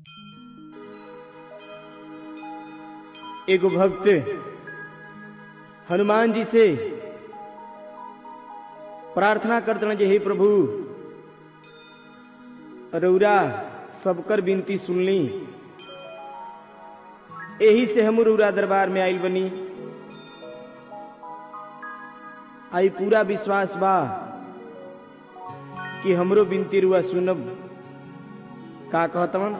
एगो भक्त हनुमान जी से प्रार्थना करते जे हे प्रभु रौरा सबकर विनती सुनली यही से हम रौरा दरबार में आइल बनी आई पूरा विश्वास बा कि हमरो विनती रुआ सुनब का कहतवन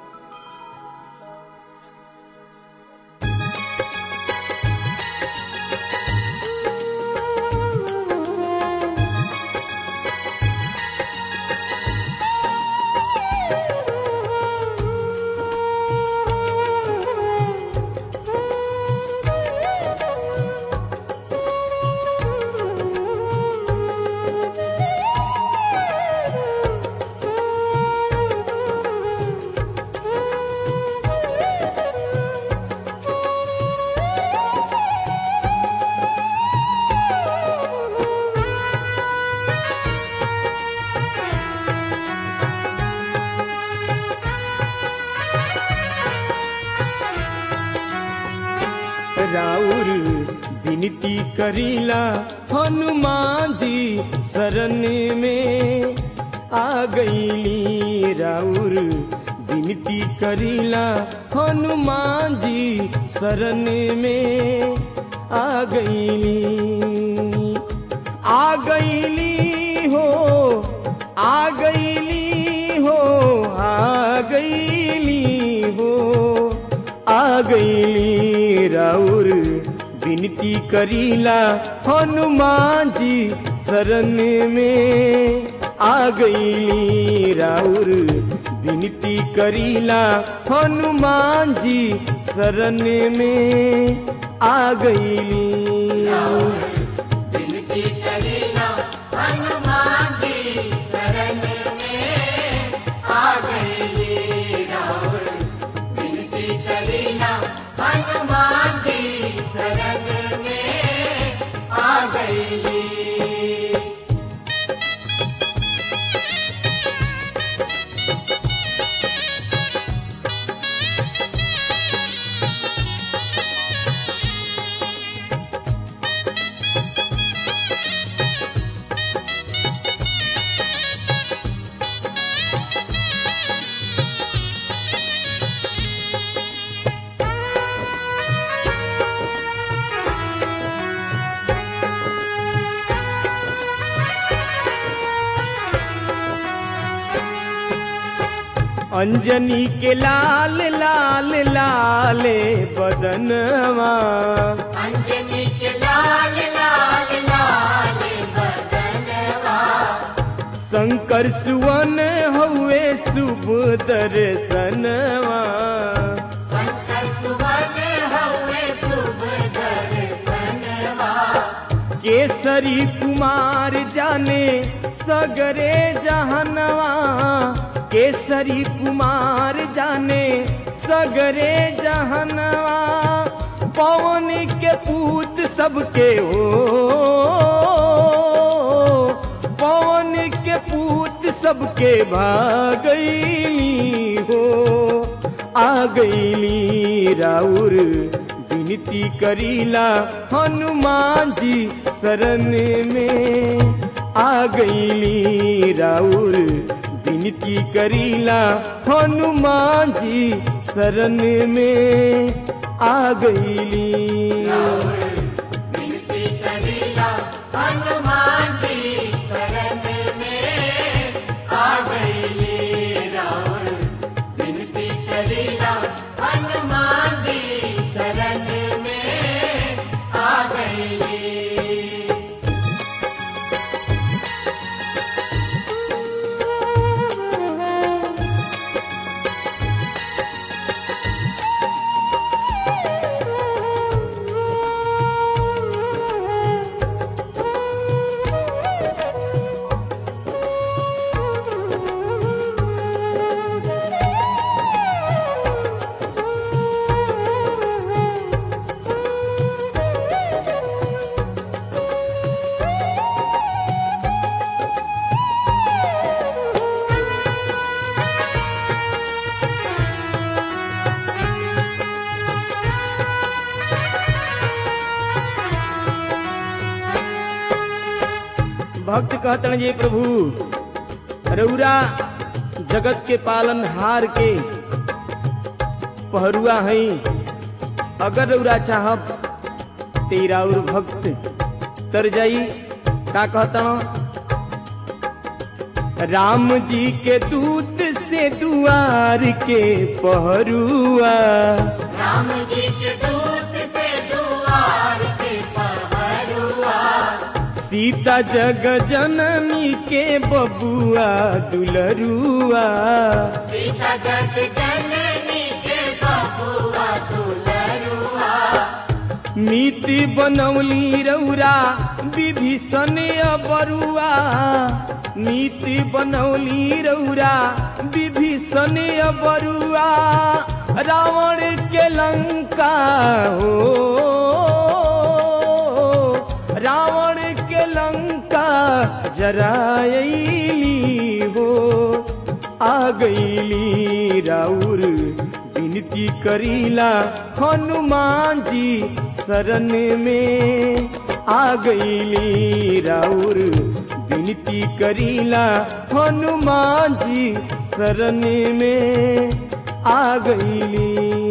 राउर विनती करीला हनुमान जी शरण में आ गईली राउर विनती करीला हनुमान जी शरण में आ गईली आ गईली हो आ गईली हो आ गईली हो आ गईली राउर विनती करीला हनुमान जी शरण में आ गईली राउर विनती करीला हनुमान जी शरण में आ गईली विनती करीला हनुमान जी शरण में आ गई राउर विनती करीला हनुमान जी शरण में आ गई अंजनी के लाल लाल लाले बदनवा अंजनी के लाल लाल लाल बदनवा शंकर सुवन हुए शुभ दर्शनवा शंकर सुवन हवे शुभ दर्शनवा केसरी कुमार जाने सगरे जहनवा केसरी कुमार जाने सगरे जहनवा पवन के पूत सबके हो पवन के पूत सबके भागैली हो आ गईली राउर विनती करीला हनुमान जी शरण में आ गईली राउर विनती करीला हनुमान जी शरण में आ गईली विनती करीला हनुमान जी शरण में आ गई राउर विनती करीला हनुमान जी शरण में आ गई भक्त कहतन जे प्रभु रौरा जगत के पालन हार के पहरुआ हई अगर रौरा चाहब तेरा और भक्त तर जाई का कहतन राम जी के दूत से दुआर के पहरुआ राम जी के दूत से दुआर के पहरुआ सीता जग जननी के बबुआ दुलरुआ सीता जग जननी के बबुआ दुलरुआ नीति बनौली रौरा विभीषण अबरुआ नीति बनौली रौरा विभीषण अबरुआ रावण के लंका हो रावण के लंका जरायली हो आ गईली राउर विनती करीला हनुमान जी शरण में आ गईली राउर विनती करीला हनुमान जी शरण में आ गईली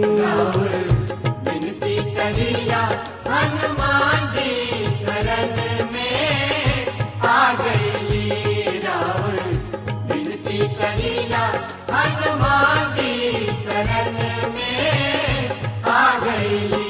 विनती करिया हनुमान जी शरण में आ गई राउर विनती करिया हनुमान जी शरण में आ गई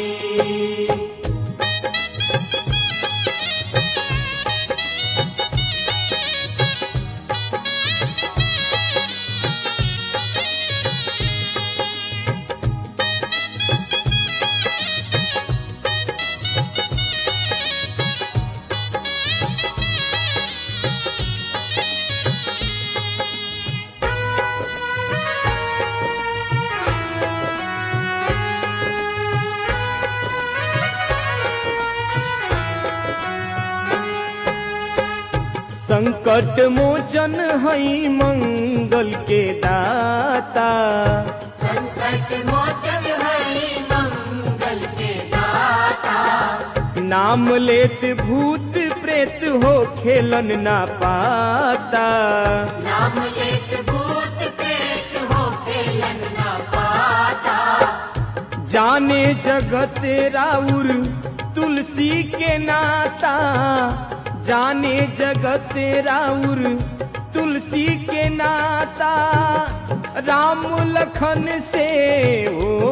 संकट मोचन हई मंगल के दाता संकट मोचन हरि मंगल के दाता नाम लेत भूत प्रेत हो खेलन ना पाता नाम लेत भूत प्रेत हो खेलन न पाता जाने जगत राउर तुलसी के नाता जाने जगत राउर तुलसी के नाता राम लखन से हो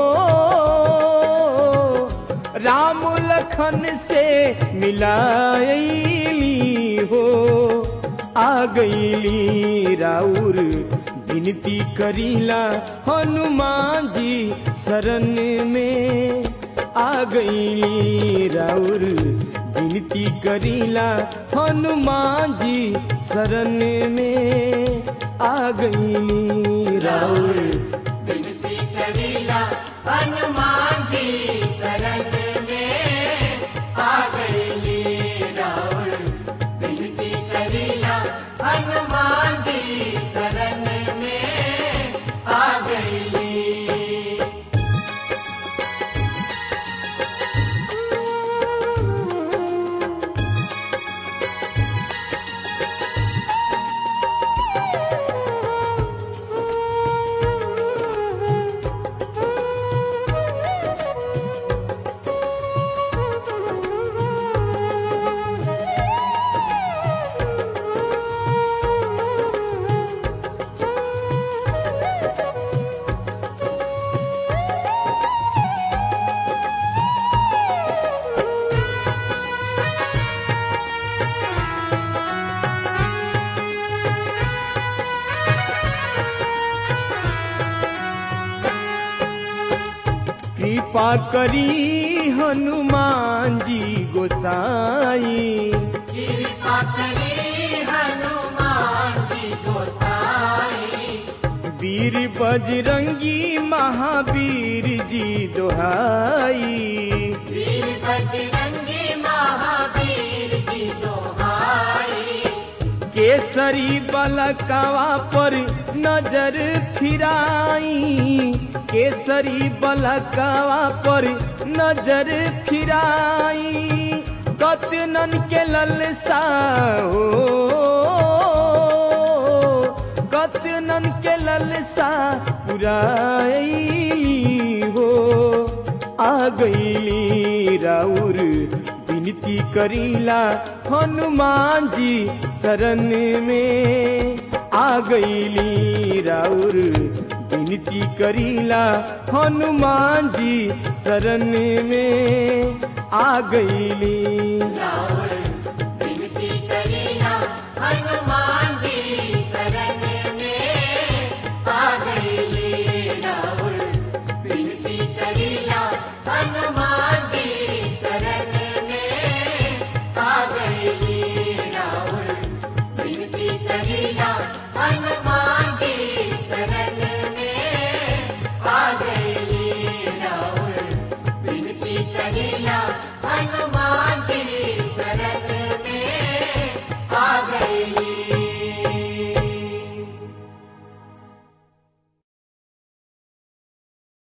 राम लखन से मिलायली हो आ गईली राउर विनती करीला हनुमान जी शरण में आ गईली राउर विनती करीला हनुमान जी शरण में आ गईली राउर विनती करिला हनुमान जी शरण में आ गई राउर विनती करिला हनुमान जी शरण में आ गई कृपा करी हनुमान जी गोसाई कृपा करी हनुमान जी गोसाई वीर बजरंगी महावीर जी दोहाई वीर बजरंगी महावीर जी दोहाई केसरी बलकवा पर नजर फिराई केसरी बलकवा पर नजर फिराई कतनन के ललसा हो कतनन के ललसा पुराई हो आ गईली राउर विनती करीला हनुमान जी शरण में आ गईली राउर विनती करीला हनुमान जी शरण में आ गईली राउर